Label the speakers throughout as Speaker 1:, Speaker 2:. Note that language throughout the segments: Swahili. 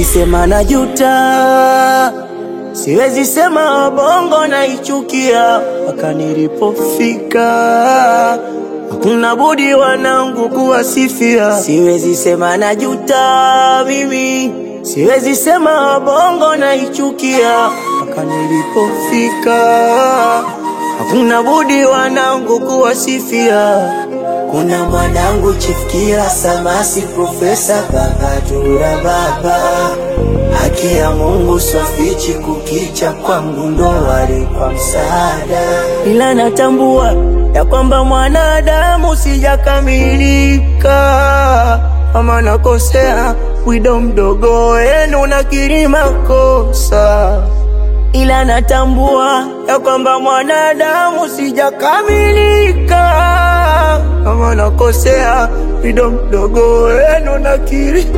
Speaker 1: sema najuta, siwezi sema bongo naichukia, mpaka nilipofika hakuna budi wanangu kuwasifia. Siwezi sema najuta mimi, siwezi sema bongo naichukia, mpaka nilipofika hakuna budi wanangu kuwasifia. Kuna mwanangu chifikia Samasi, Profesa Bagatura baba, haki ya Mungu swafichi kukicha kwangu ndo wali kwa msaada, ila natambua ya kwamba mwanadamu sijakamilika, ama nakosea wido mdogo wenu nakiri makosa ila natambua ya kwamba mwanadamu sijakamilika, kama nakosea wido mdogo wenu nakiri.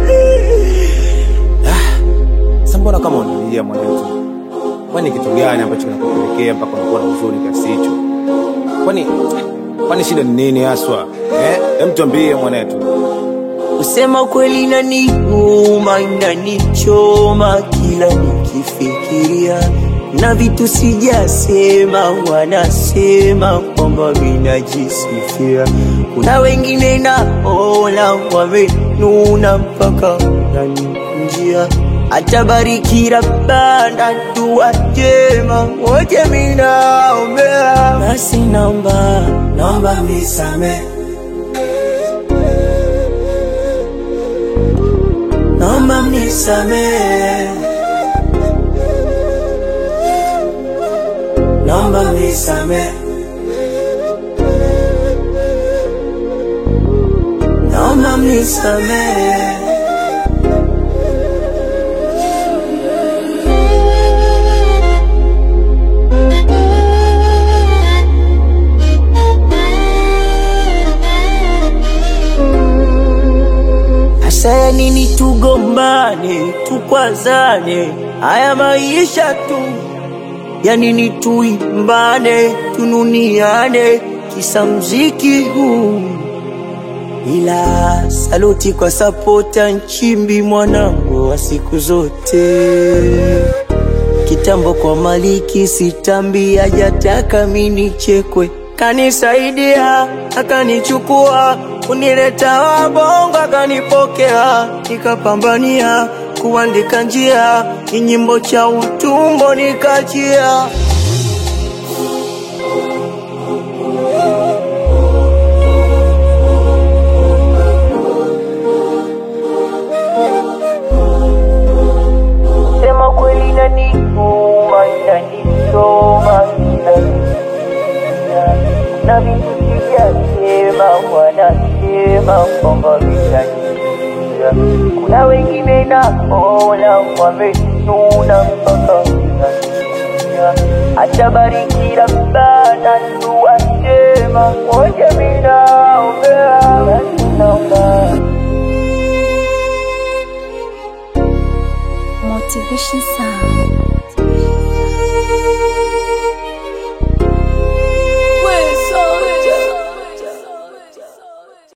Speaker 2: Sasa mbona kama unalia mwanetu? Kwani kitu gani ambacho kinakupelekea mpaka unakuwa na huzuni kiasi hicho? Kwani kwani shida ni nini haswa? Eh, hem tuambie mwanetu.
Speaker 1: Kusema kweli inaniuma, inanichoma kila nikifikiria, na vitu sijasema, wanasema kwamba minajisifia. Kuna wengine naona wamenuna mpaka naninjia, atabariki Rabbana, dua njema wote minaombea, basi naomba naomba misamehe naomba mnisamehe, naomba mnisamehe, naomba mnisamehe. Hasa ya nini tugombane, tukwazane, haya maisha tu ya nini tuimbane, tununiane, kisa mziki huu. Ila saluti kwa sapota Nchimbi, mwanangu wa siku zote. Kitambo kwa Maliki sitambi, hajataka mini chekwe, kanisaidia akanichukua, kunileta wabongo akanipokea, nikapambania kuandika njia, kinyimbo cha utumbo nikachia. Sema kweli inaniuma, inanichoma kila nikisikia. na vitu sijasema, wanasema kwamba vitaniia. Kuna wengine naona wamenuna mpaka vinaniia. Atabariki Rabbana, dua njema wote minaombea, basi naomba
Speaker 3: Motivation Sound.